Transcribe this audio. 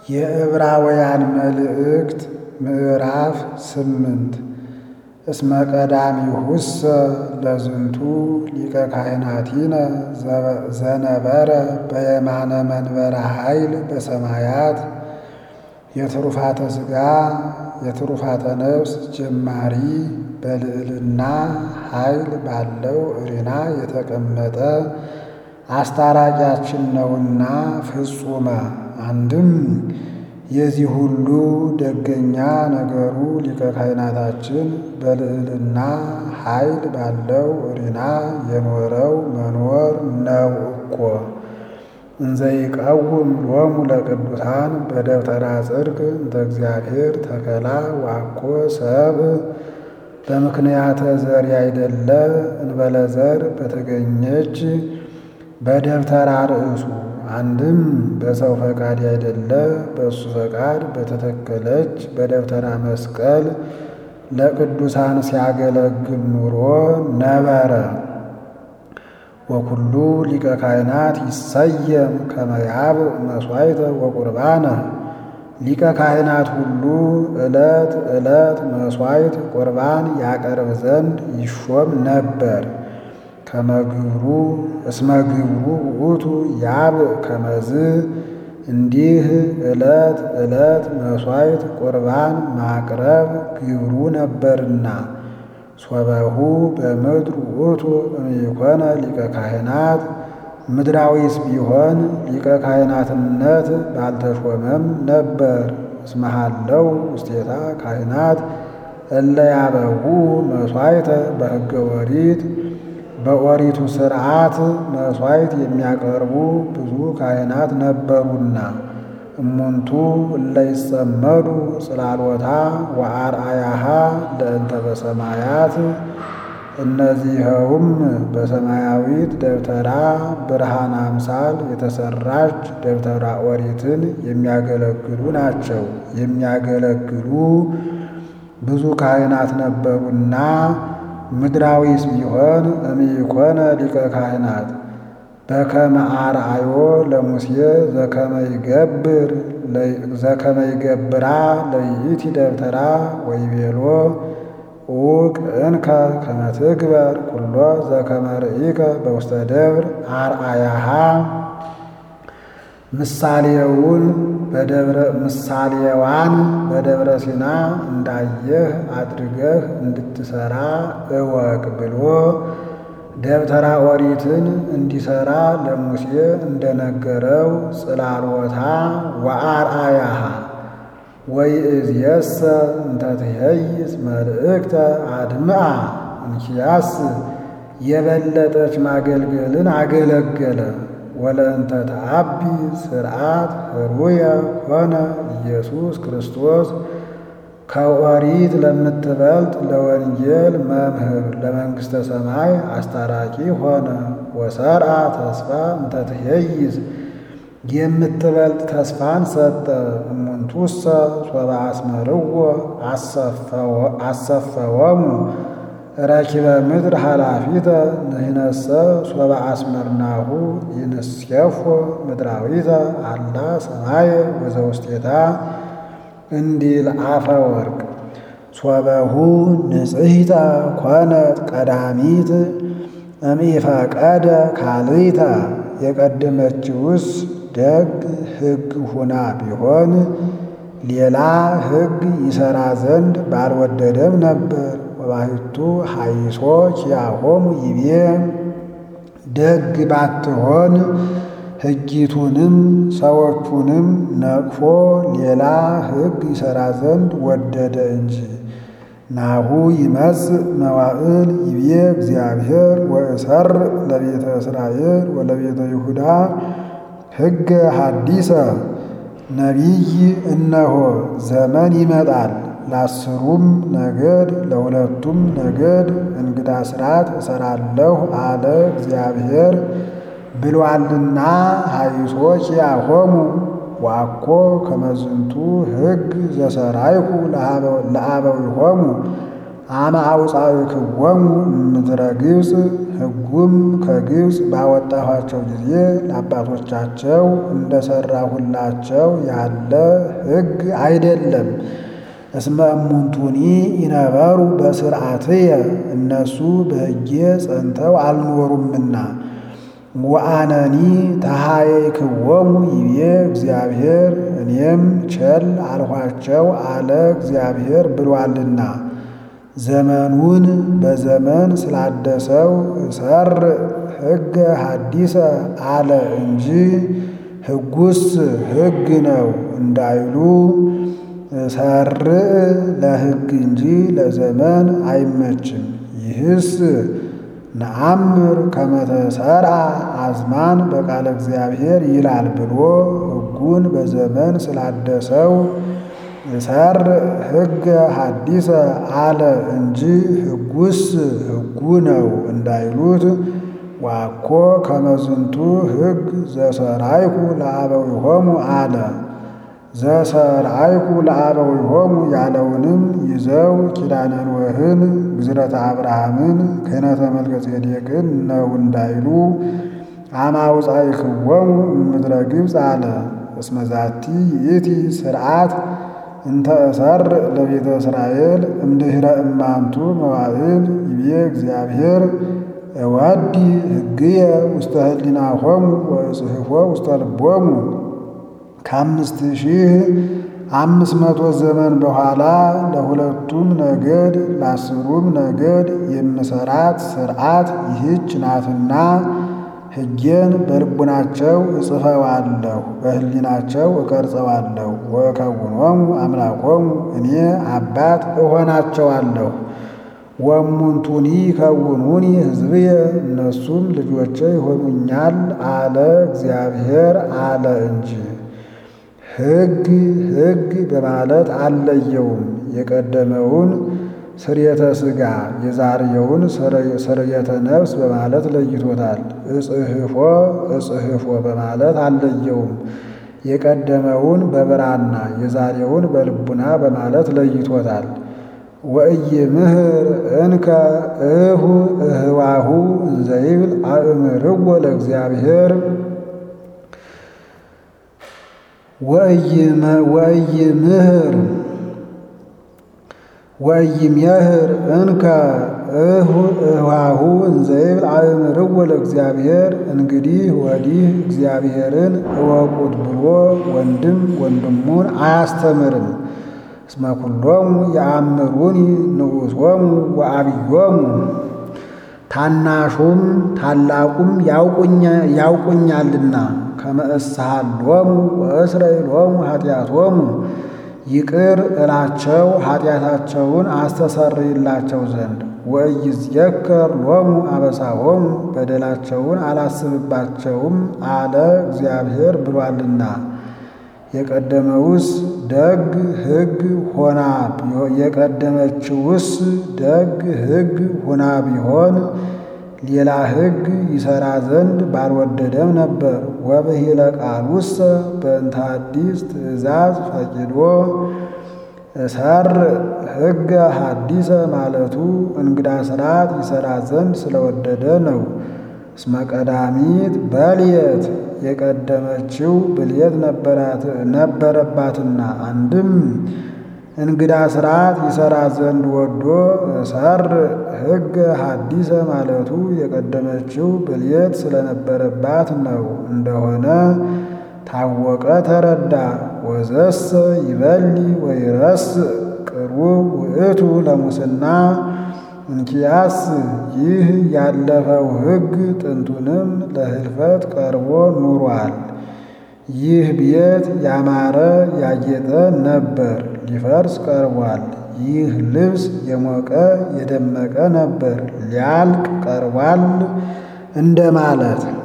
የዕብራውያን መልእክት ምዕራፍ ስምንት እስመ ቀዳሚሁሰ ለዝንቱ ሊቀ ካህናቲነ ዘነበረ በየማነ መንበረ ኃይል በሰማያት የትሩፋተ ሥጋ የትሩፋተ ነፍስ ጀማሪ በልዕልና ኃይል ባለው እሪና የተቀመጠ አስታራቂያችን ነውና ፍጹመ አንድም የዚህ ሁሉ ደገኛ ነገሩ ሊቀ ካህናታችን በልዕልና ኃይል ባለው እሪና የኖረው መኖር ነው እኮ። እንዘይቀውም ሎሙ ለቅዱሳን በደብተራ ጽድቅ እንተ እግዚአብሔር ተከላ ዋኮ ሰብ በምክንያተ ዘር ያይደለ እንበለ ዘር በተገኘች በደብተራ ርእሱ አንድም በሰው ፈቃድ ያይደለ በእሱ ፈቃድ በተተከለች በደብተራ መስቀል ለቅዱሳን ሲያገለግል ኑሮ ነበረ። ወኩሉ ሊቀ ካህናት ይሰየም ከመያብ መሥዋዕተ ወቁርባነ ሊቀ ካህናት ሁሉ ዕለት ዕለት መሥዋዕት ቁርባን ያቀርብ ዘንድ ይሾም ነበር። ከመግብሩ እስመ ግብሩ ውእቱ ያብ ከመዝ እንዲህ ዕለት ዕለት መሥዋዕት ቁርባን ማቅረብ ግብሩ ነበርና። ሶበሁ በምድር ውእቱ እምይኮነ ሊቀ ካህናት ምድራዊስ ቢሆን ሊቀ ካህናትነት ባልተሾመም ነበር። እስመሃለው ውስቴታ ካህናት እለ ያበዉ መሥዋዕተ በሕገ ኦሪት በኦሪቱ ሥርዓት መሥዋዕት የሚያቀርቡ ብዙ ካህናት ነበሩና። እሙንቱ እለ ይጸመዱ ጽላሎታ ወአርአያሃ ለእንተ በሰማያት እነዚኸውም በሰማያዊት ደብተራ ብርሃን አምሳል የተሰራች ደብተራ ኦሪትን የሚያገለግሉ ናቸው። የሚያገለግሉ ብዙ ካህናት ነበሩና ምድራዊስ ቢሆን እምይኮነ ሊቀ ካህናት በከመ አርአዮ ለሙሴ ዘከመ ይገብር ዘከመ ይገብራ ለይእቲ ደብተራ ወይቤሎ ኡቅ እንከ ከመ ትግበር ኩሎ ዘከመ ርኢከ በውስተ ደብር አርአያሃ ምሳሌውን በደብረ ምሳሌዋን በደብረ ሲና እንዳየህ አድርገህ እንድትሰራ እወቅ ብሎ ደብተራ ኦሪትን እንዲሰራ ለሙሴ እንደነገረው ጽላሎታ ወአርአያሃ ወይእዜሰ እንተ ትሄይስ መልእክተ አድምአ እንኪያስ የበለጠች ማገልገልን አገለገለ። ወለእንተ ተአቢ ስርዓት ህሩየ ሆነ ኢየሱስ ክርስቶስ ከኦሪት ለምትበልጥ ለወንጌል መምህር ለመንግሥተ ሰማይ አስታራቂ ሆነ። ወሰርአ ተስፋ እንተ ትሄይስ የምትበልጥ ተስፋን ሰጠ። እሙንቱሰ ሶበ አስመርዎ አሰፈወሙ ረኪበ ምድር ኃላፊተ ንሕነሰ ሶበ አስመርናሁ ይንስየፎ ምድራዊተ አላ ሰማየ ወዘውስቴታ እንዲል አፈ ወርቅ ሶበሁ ንጽሕተ ኮነት ቀዳሚት እምኢፈቀደ ካልእተ የቀደመችውስ ደግ ሕግ ሁና ቢሆን ሌላ ሕግ ይሠራ ዘንድ ባልወደደም ነበር። ወባሕቱ ሐይሶ ኪያሆሙ ይቤ ደግ ባትሆን ሕጊቱንም ሰዎቹንም ነቅፎ ሌላ ሕግ ይሠራ ዘንድ ወደደ እንጂ። ናሁ ይመጽእ መዋዕል ይቤ እግዚአብሔር ወእሰር ለቤተ እስራኤል ወለቤተ ይሁዳ ሕገ ሐዲሰ ነቢይ እነሆ ዘመን ይመጣል ለአስሩም ነገድ ለሁለቱም ነገድ እንግዳ ሥርዓት እሰራለሁ አለ እግዚአብሔር ብሏልና። ሐይሶ ኪያሆሙ ዋኮ ከመዝንቱ ሕግ ዘሰራይኩ ለአበዊሆሙ አመ አውፃእክዎሙ እምድረ ግብፅ ሕጉም ከግብፅ ባወጣኋቸው ጊዜ ለአባቶቻቸው እንደሠራሁላቸው ያለ ሕግ አይደለም። እስመ እሙንቱኒ ይነበሩ በስርዓትየ እነሱ በሕጌ ጸንተው አልኖሩምና። ወአነኒ ተሃየይክዎሙ ይቤ እግዚአብሔር እኔም ቸል አልኋቸው አለ እግዚአብሔር ብሏልና። ዘመኑን በዘመን ስላደሰው እሰር ሕገ ሐዲሰ አለ እንጂ ሕጉስ ሕግ ነው እንዳይሉ ሰርዕ ለሕግ እንጂ ለዘመን አይመችም። ይህስ ነአምር ከመተሰርዓ አዝማን በቃለ እግዚአብሔር ይላል ብሎ ሕጉን በዘመን ስላደሰው ሰርዕ ሕገ ሐዲሰ አለ እንጂ ሕጉስ ሕጉ ነው እንዳይሉት ዋኮ ከመዝንቱ ሕግ ዘሰርዓይኩ ለአበዊሆሙ አለ። ዘሰርዓይኩ ለአበዊሆሙ ያለውንም ይዘው ኪዳነ ኖኅን፣ ግዝረተ አብርሃምን፣ ክህነተ መልከጼዴቅን ነው እንዳይሉ አመ አውፃእክዎሙ እምድረ ግብፅ አለ። እስመ ዛቲ ይእቲ ስርዓት እንተ እሰርዕ ለቤተ እስራኤል እምድኅረ እማንቱ መዋዕል ይቤ እግዚአብሔር እወዲ ሕግየ ውስተ ህሊናሆሙ ወእጽሕፎ ውስተ ልቦሙ ከአምስት ሺህ አምስት መቶ ዘመን በኋላ ለሁለቱም ነገድ ለአስሩም ነገድ የምሰራት ስርዓት ይህች ናትና ሕጌን በልቡናቸው እጽፈዋለሁ፣ በህሊናቸው እቀርጸዋለሁ። ወእከውኖሙ አምላኮሙ እኔ አባት እሆናቸዋለሁ። ወእሙንቱኒ ይከውኑኒ ሕዝብየ እነሱም ልጆቼ ይሆኑኛል አለ እግዚአብሔር አለ እንጂ ሕግ ሕግ በማለት አልለየውም። የቀደመውን ስርየተ ሥጋ የዛሬውን ስርየተ ነፍስ በማለት ለይቶታል። እጽሕፎ እጽሕፎ በማለት አልለየውም። የቀደመውን በብራና የዛሬውን በልቡና በማለት ለይቶታል። ወኢይምህር እንከ እሁ እህዋሁ እንዘይብል አእምርዎ ለእግዚአብሔር ወኢይምህር ወኢይሜህር እንከ እሁ እህዋሁ እንዘይብል አእምርዎ ለእግዚአብሔር እንግዲህ ወዲህ እግዚአብሔርን እወቁት ብሎ ወንድም ወንድሙን አያስተምርም። እስመ ኩሎሙ የአምሩኒ ንዑሶሙ ወአብዮሙ ታናሹም ታላቁም ያውቁኛልና ከመ እስሃሎሙ ወእስረይሎሙ ኃጢአቶሙ ይቅር እላቸው ኃጢአታቸውን አስተሰርይላቸው ዘንድ ወኢይዝየከር ሎሙ አበሳሆሙ በደላቸውን አላስብባቸውም አለ እግዚአብሔር ብሏልና። የቀደመውስ ደግ ሕግ ሆና የቀደመችውስ ደግ ሕግ ሆና ቢሆን ሌላ ሕግ ይሠራ ዘንድ ባልወደደም ነበር። ወብሂለ ቃሉሰ በእንተ አዲስ ትእዛዝ ፈቂዶ እሰርዕ ሕገ ሐዲሰ ማለቱ እንግዳ ሥርዓት ይሠራ ዘንድ ስለወደደ ነው። እስመ ቀዳሚት በልየት የቀደመችው ብልየት ነበረባትና አንድም እንግዳ ሥርዓት ይሠራ ዘንድ ወዶ እሰርዕ ሕገ ሐዲሰ ማለቱ የቀደመችው ብልየት ስለነበረባት ነው እንደሆነ ታወቀ፣ ተረዳ። ወዘሰ ይበሊ ወይረስዕ ቅሩብ ውእቱ ለሙስና እንኪያስ ይህ ያለፈው ሕግ ጥንቱንም ለህልፈት ቀርቦ ኑሯል። ይህ ቤት ያማረ ያጌጠ ነበር፣ ሊፈርስ ቀርቧል። ይህ ልብስ የሞቀ የደመቀ ነበር፣ ሊያልቅ ቀርቧል እንደማለት